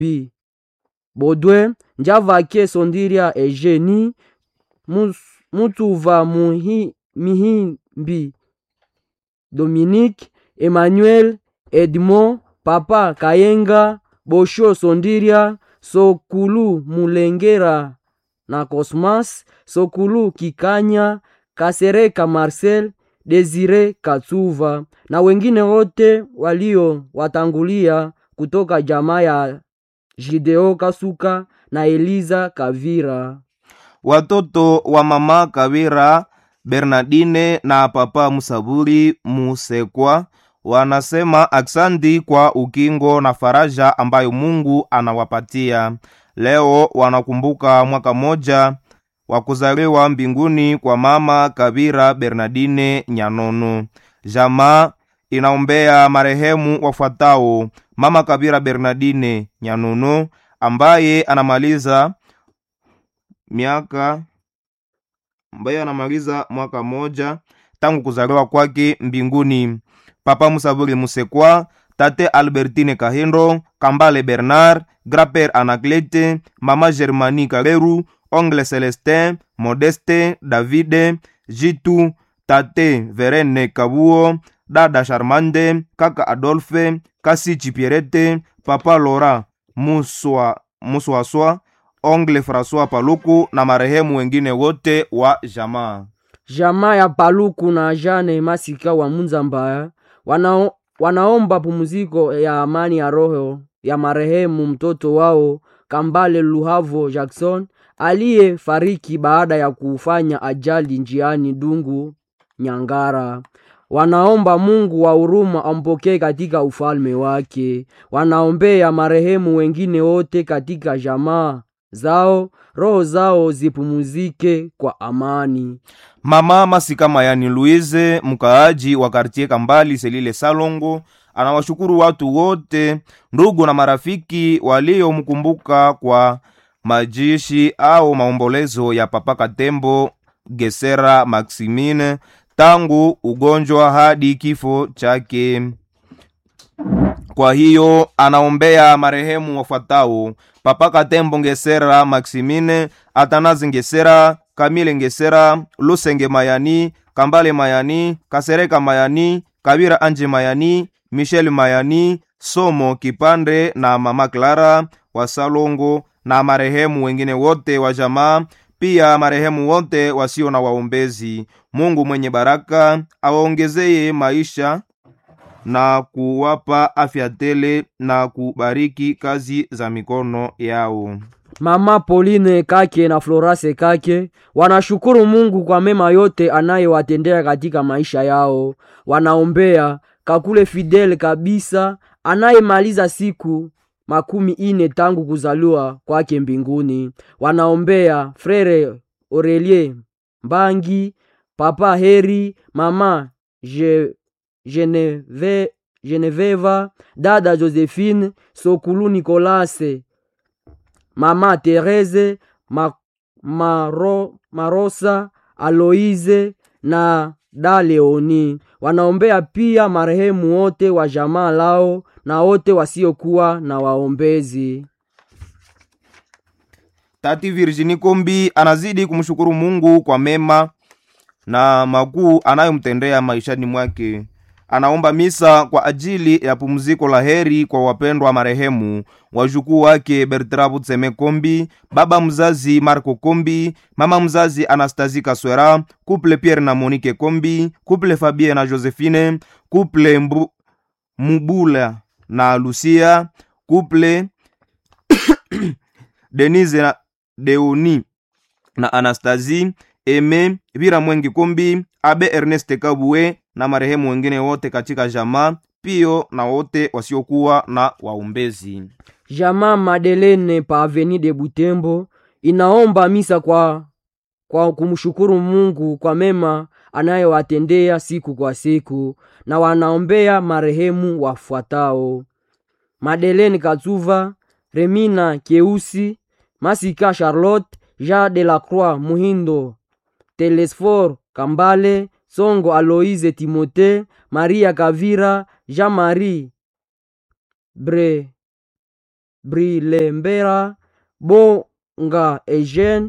P. Baudouin Njavake Sondiria Eugenie Mus- Mutuva Muhi- Mihimbi Dominique Emmanuel Edmond Papa Kayenga Bosho Sondiria Sokulu Mulengera na Cosmas Sokulu Kikanya Kasereka Marcel Desire Katsuva na wengine wote walio watangulia kutoka jamaa ya Jideo Kasuka na Eliza Kavira. watoto wa mama Kawira Bernardine na papa Musaburi Musekwa wanasema aksanti kwa ukingo na faraja ambayo Mungu anawapatia. Leo wanakumbuka mwaka moja wa kuzaliwa mbinguni kwa mama Kawira Bernardine Nyanono. Jamaa inaombea marehemu wafuatao: mama Kawira Bernardine Nyanono ambaye anamaliza miaka ambaye anamaliza mwaka moja tangu kuzaliwa kwake mbinguni. Papa Musaburi Musekwa, tate Albertine Kahindo, Kambale Bernard, Graper Anaklete, mama Germani Kaleru, ongle Celestin, Modeste, Davide, Jitu, tate Verene Kabuo, dada Charmande, kaka Adolphe, kasi Chipierete, papa Lora Muswa Muswaswa, ongle François Paluku na marehemu wengine wote wa jamaa. Jamaa ya Paluku na Jane Masika wa Munzambaya wanao, wanaomba pumziko ya amani ya roho ya marehemu mtoto wao Kambale Luhavo Jackson aliyefariki baada ya kufanya ajali njiani Dungu Nyangara. Wanaomba Mungu wa huruma ampokee katika ufalme wake. Wanaombea marehemu wengine wote katika jamaa zao, roho zao zipumuzike kwa amani. Mama Masika Mayani Louise, mkaaji wa kartie Kambali Selile Salongo, anawashukuru watu wote, ndugu na marafiki waliomkumbuka kwa majishi au maombolezo ya Papa Katembo Gesera Maximine tangu ugonjwa hadi kifo chake. Kwa hiyo anaombea marehemu wafuatao: Papa Katembo Ngesera Maximine, Atanazi Ngesera, Kamile Ngesera, Lusenge Mayani, Kambale Mayani, Kasereka Mayani, Kabira Anje Mayani, Michel Mayani, Somo Kipande na Mama Clara wa Salongo na marehemu wengine wote wa jamaa, pia marehemu wote wasio na waombezi. Mungu mwenye baraka awaongezeye maisha na kuwapa afya tele na kubariki kazi za mikono yao. Mama Pauline Kake na Florase Kake wanashukuru Mungu kwa mema yote anayewatendea katika maisha yao. Wanaombea Kakule Fidel kabisa anayemaliza siku makumi ine tangu kuzaliwa kwake mbinguni. Wanaombea Frere Aurelie Mbangi, Papa Heri, Mama Je, Geneve, Geneveva, dada Josephine, Sokulu Nikolase, Mama Therese, Ma, Maro, Marosa, Aloise na da Leoni. Wanaombea pia marehemu wote wa jamaa lao na wote wasiokuwa na waombezi. Tati Virginie Kombi anazidi kumshukuru Mungu kwa mema na makuu anayomtendea maishani mwake. Anaomba misa kwa ajili ya pumziko la heri kwa wapendwa marehemu wajukuu wake Bertrand Butseme Kombi, baba mzazi Marco Kombi, mama mzazi Anastasie Kaswera, couple Pierre na Monique Kombi, couple Fabien na Josephine, couple Mbu, Mubula na Lucia, couple Denise na Deoni na Anastasie Eme Vira Mwengi Kombi, Abe Ernest Kabue na marehemu wengine wote katika jamaa, pio na wote wasiokuwa na waombezi. Jamaa Madelene pa Avenue de Butembo inaomba misa kwa, kwa kumshukuru Mungu kwa mema anayowatendea siku kwa siku, na wanaombea marehemu wafuatao: Madelene Katsuva, Remina Keusi, Masika Charlotte, Jean de la Croix Muhindo, Telesfor Kambale, Songo Aloise Timote, Maria Kavira, Jean-Marie Bre Brilembera, Bonga Eugene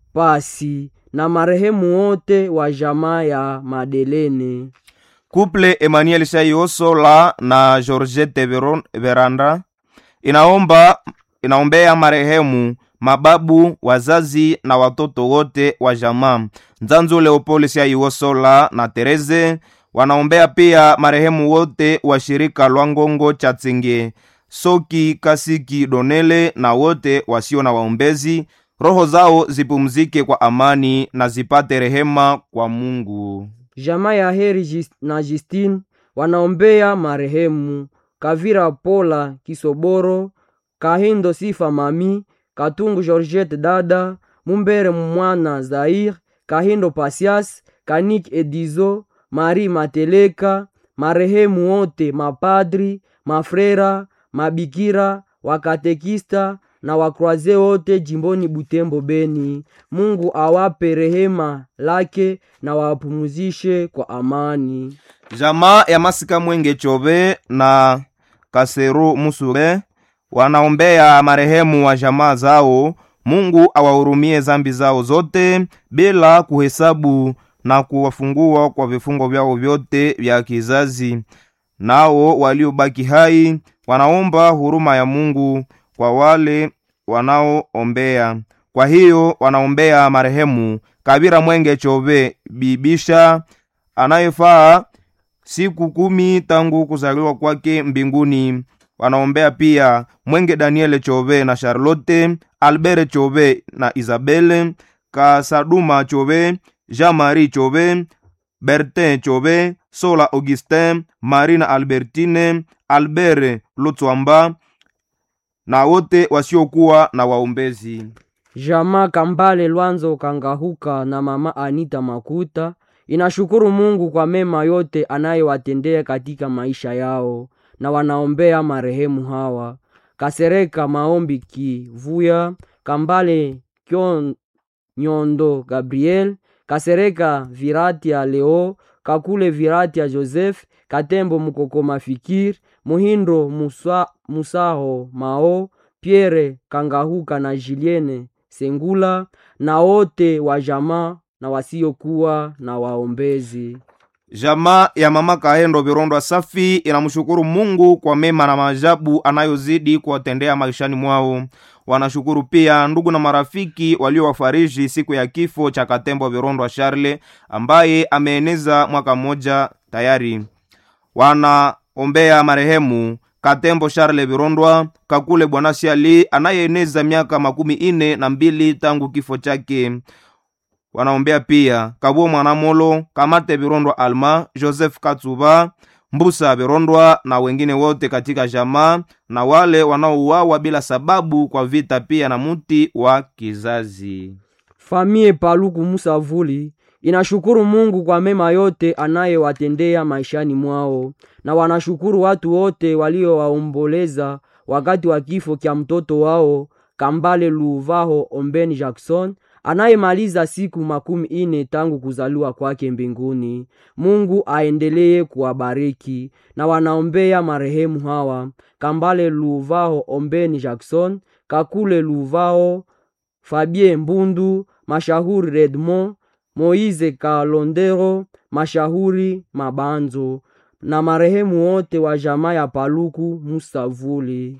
Pasi na marehemu wote wa jamaa ya Madelene. Couple Emmanuel Shaiosola na Georgette Veron- Veranda inaomba inaombea marehemu mababu, wazazi na watoto wote wa jamaa. Nzanzu Leopold Shaiosola na Tereze wanaombea pia marehemu wote wa shirika lwa Ngongo Chatsenge, Soki Kasiki Donele na wote wasio na waombezi. Roho zao zipumzike kwa amani na zipate rehema kwa Mungu. Jamaa ya Heri Jis- na Justine wanaombea marehemu Kavira Pola Kisoboro, Kahindo Sifa Mami, Katungu Georgette Dada, Mumbere Mwana Zair, Kahindo Pasias, Kanik Edizo, Mari Mateleka, marehemu wote mapadri, mafrera, mabikira, wakatekista na wakroaze wote jimboni Butembo Beni. Mungu awape rehema lake na wapumuzishe kwa amani. Jamaa ya Masika Mwenge Chobe na Kaseru Musure wanaombea marehemu wa jamaa zao. Mungu awahurumie zambi zao zote bila kuhesabu na kuwafungua kwa vifungo vyao vyote vya kizazi. Nao waliobaki hai wanaomba huruma ya Mungu kwa wale wanaoombea. Kwa hiyo wanaombea marehemu Kabira Mwenge Chobe Bibisha anayefaa siku kumi tangu kuzaliwa kwake mbinguni. Wanaombea pia Mwenge Daniele Chobe na Charlotte, Albert Chobe na Isabelle, Kasaduma Chobe, Jean-Marie Chobe, Bertin Chobe, Sola Augustin, Marina Albertine, Albert Lutswamba na wote wasiokuwa na waombezi. Jamaa Kambale Lwanzo Kangahuka na mama Anita Makuta inashukuru Mungu kwa mema yote anayewatendea katika maisha yao na wanaombea marehemu hawa: Kasereka Maombi Kivuya, Kambale Kyon Nyondo Gabriel, Kasereka Viratia Leo, Kakule Viratia Joseph, Katembo Mukokoma Fikir, Muhindo Musa, Musaho Mao, Pierre Kangahuka na Julienne Sengula na wote wa jamaa na wasiokuwa na waombezi. Jamaa ya mama Kahendo Virondwa Safi inamshukuru Mungu kwa mema na maajabu anayozidi kuwatendea maishani mwao. Wanashukuru pia ndugu na marafiki waliowafariji siku ya kifo cha Katembo Virondwa Charle ambaye ameeneza mwaka mmoja tayari. Wanaombea marehemu Katembo Charle Virondwa Kakule Bwana Siali anayeeneza miaka makumi ine na mbili tangu kifo chake wanaombea pia Kabuo Mwanamolo, Kamate Virondwa Alma, Joseph Katsuba, Mbusa Virondwa na wengine wote katika jamaa na wale wanaouawa bila sababu kwa vita, pia na muti wa kizazi. Famie Paluku Musavuli inashukuru Mungu kwa mema yote anayewatendea maishani mwao, na wanashukuru watu wote waliowaomboleza wakati wa kifo kya mtoto wao Kambale Luvaho Ombeni Jackson anayemaliza siku makumi ine tangu kuzaliwa kwake mbinguni. Mungu aendelee kuwabariki na wanaombea marehemu hawa Kambale Luvaho Ombeni Jackson, Kakule Luvaho, Fabien Mbundu, Mashahuri Redmond, Moize Kalondero, Mashahuri Mabanzo na marehemu wote wa jamaa ya Paluku Musavuli.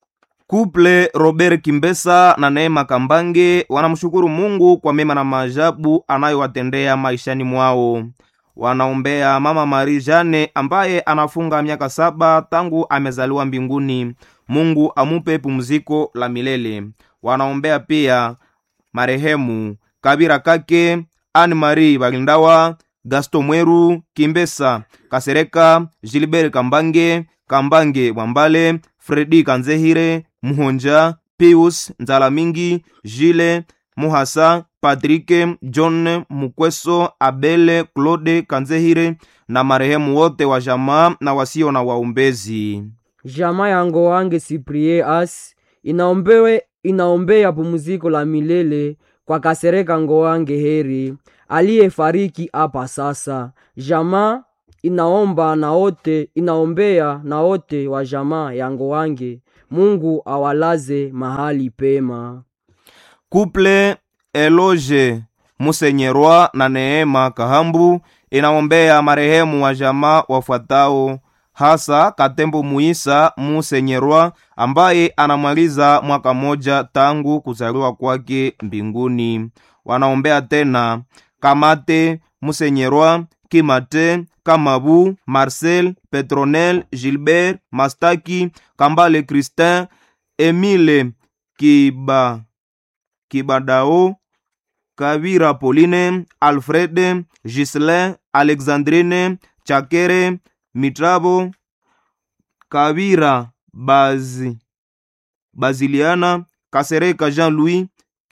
Kuple Robert Kimbesa na Neema Kambange wanamshukuru Mungu kwa mema na maajabu anayowatendea maishani mwao. Wanaombea mama Marie Jane ambaye anafunga miaka saba tangu amezaliwa mbinguni. Mungu amupe pumziko la milele. Wanaombea pia marehemu Kabira Kake, Anne Marie Bagindawa, Gaston Mweru, Kimbesa Kasereka, Gilbert Kambange, Kambange Mwambale, Fredi Kanzehire, Muhonja, Pius Nzalamingi, Jile Muhasa, Patrike John Mukweso, Abele Claude Kanzehire na marehemu wote wa jamaa na wasio na waombezi. Jamaa ya Ngoange Cyprien As inaombewe inaombea pumziko la milele kwa Kasereka Ngoange Heri aliyefariki hapa sasa. Jamaa inaomba na wote inaombea na wote wa jamaa ya Ngoange mungu awalaze mahali pema Kuple Eloge Musenyerwa na Neema Kahambu inaombea marehemu wa jamaa wafuatao hasa Katembo Muisa Musenyerwa ambaye anamaliza mwaka moja tangu kuzaliwa kwake mbinguni. Wanaombea tena Kamate Musenyerwa, Kimate, Kamabu, Marcel, Petronel, Gilbert, Mastaki, Kambale Christin, Emile Kiba Kibadao, Kavira Pauline, Alfred, Gislin, Alexandrine, Chakere, Mitrabo, Kavira Bazi, Baziliana, Kasereka Jean-Louis,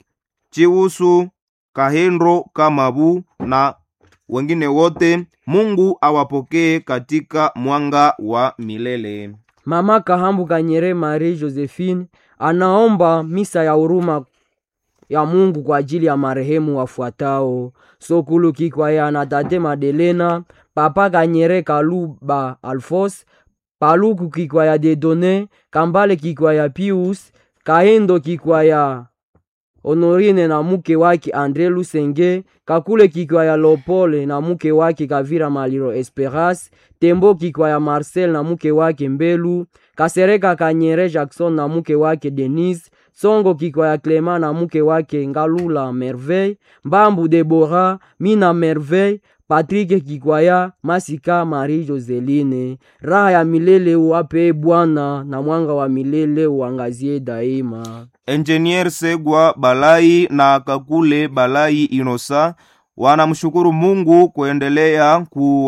Chiusu, Kahendro Kamabu na wengine wote. Mungu awapokee katika mwanga wa milele. mama kahambu kanyere marie josephine anaomba misa ya huruma ya mungu kwa ajili ya marehemu wafuatao sokulu kikwaya na tate madelena papa kanyere kaluba alfos paluku kikwaya dedone kambale kikwaya pius kahendo kikwaya honorine na muke wake andre lusenge kakule kikwaya lopole na muke wake kavira maliro esperas tembo kikwaya marcel na muke wake mbelu kasereka kanyere jackson na muke wake denise songo kikwaya clema na muke wake ngalula merveille mbambu debora mina merveille patrike kikwaya masika marie joseline raha ya milele uwape bwana na mwanga wa milele uangazie daima Engineer Segwa Balai na Kakule Balai Inosa wanamshukuru Mungu kuendelea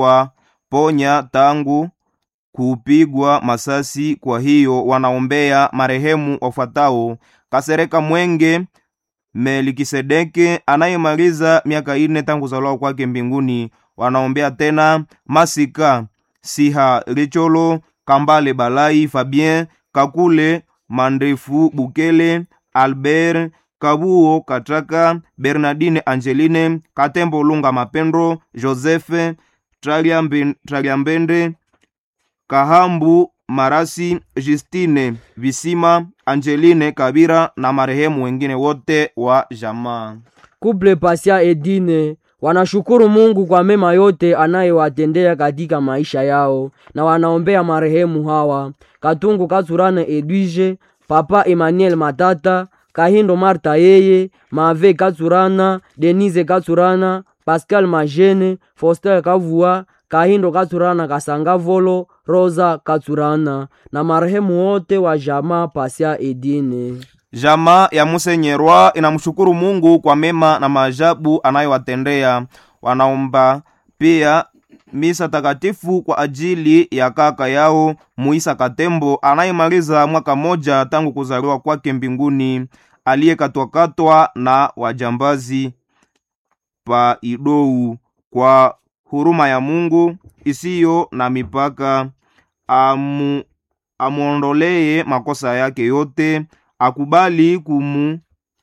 kuwaponya tangu kupigwa masasi. Kwa hiyo wanaombea marehemu wafuatao: Kasereka Mwenge Melikisedeke anayemaliza miaka ine tangu kuzaliwa kwake mbinguni. Wanaombea tena Masika Siha Licholo Kambale Balai Fabien Kakule Mandefu Bukele Albert Kabuo Katraka Bernardine Angeline Katembo Lunga Mapendo Joseph Traliambe- Traliambende Kahambu Marasi Justine Visima Angeline Kabira na marehemu wengine wote wa jamaa. kuple pasia edine wanashukuru mungu kwa mema yote anayewatendea katika maisha yao na wanaombea marehemu hawa katungu katsurana edwige papa emmanuel matata kahindo marta yeye mave katsurana denise katsurana pascal majene foster kavua kahindo katsurana kasanga volo rosa katsurana na marehemu wote wa jamaa pasia edine Jamaa ya Musenyerwa inamshukuru Mungu kwa mema na maajabu anayowatendea. Wanaomba pia misa takatifu kwa ajili ya kaka yao Muisa Katembo anayemaliza mwaka moja tangu kuzaliwa kwake mbinguni, aliyekatwakatwa na wajambazi pa Idou. Kwa huruma ya Mungu isiyo na mipaka, amu amwondolee makosa yake yote akubali kumu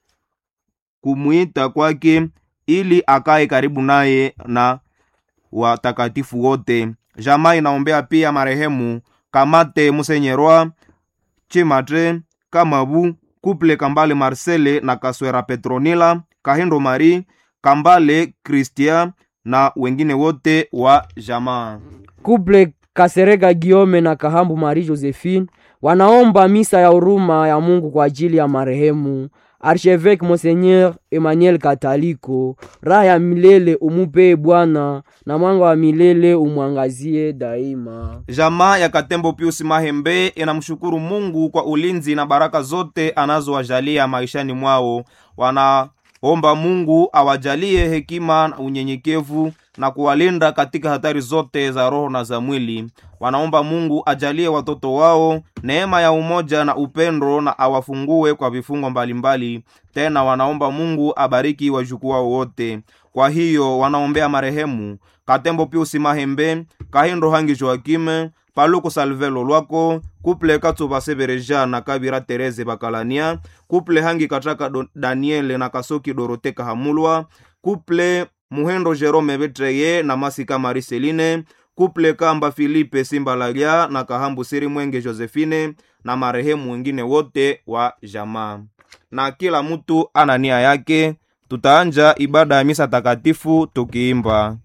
kumwita kwake ili akae karibu naye na watakatifu wote. Jamaa inaombea pia marehemu Kamate Musenyerwa Chimatre Kamabu Kuple Kambale Marcele na Kaswera Petronila Kahindo Mari Kambale Christian na wengine wote wa jamaa. kuple kasereka giome na kahambu marie josephine wanaomba misa ya huruma ya mungu kwa ajili ya marehemu archevêque monseigneur emmanuel kataliko raha ya milele umupee bwana na mwanga wa milele umwangazie daima Jamaa ya Katembo Pius Mahembe inamshukuru Mungu kwa ulinzi na baraka zote anazowajalia maishani mwao. Wanaomba Mungu awajalie hekima na unyenyekevu na kuwalinda katika hatari zote za roho na za mwili. Wanaomba Mungu ajalie watoto wao neema ya umoja na upendo na awafungue kwa vifungo mbalimbali. Tena wanaomba Mungu abariki wajukuu wao wote. Kwa hiyo wanaombea marehemu Katembo Pius Mahembe, Kahindo Hangi Joakime, Paluku Salvelo Lwako, Kuple Katsuba Sebereja na Kabira Tereze Bakalania, Kuple Hangi Kataka Do- Daniele na Kasoki Dorote Kahamulwa, Kuple Muhendo Jerome Betreye na Masika Mariseline, Kuple Kamba Filipe Simbalalia na Kahambu Siri Mwenge Josephine na marehemu wengine wote wa jamaa na kila mtu ana nia yake tutaanja ibada ya misa takatifu tukiimba